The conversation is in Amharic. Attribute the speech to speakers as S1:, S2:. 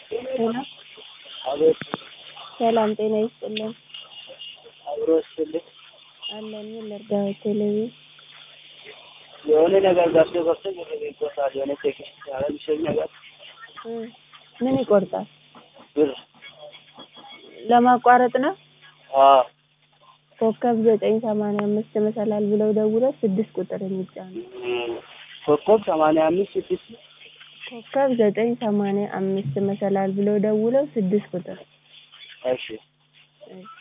S1: ሄሎ
S2: አቤት
S1: ሰላም ጤና ይስጥልን።
S2: አብሮ ስልክ
S1: አለን ምን ልርዳዎት? ቴሌቪዥን
S2: የሆነ ነገር ገብቶ ገብቶ ብር ይቆርጣል። የሆነ ቴክስት ያለምሸኝ ነገር
S1: እ ምን ይቆርጣል?
S2: ብር
S1: ለማቋረጥ ነው።
S2: አዎ
S1: ኮከብ ዘጠኝ ሰማንያ አምስት መሰላል ብለው ደውለው ስድስት ቁጥር የሚጫኑ
S2: ኮከብ ሰማንያ አምስት ስድስት
S1: ኮከብ ዘጠኝ ሰማንያ አምስት መሰላል ብለው ደውለው ስድስት ቁጥር
S2: እሺ
S1: እሺ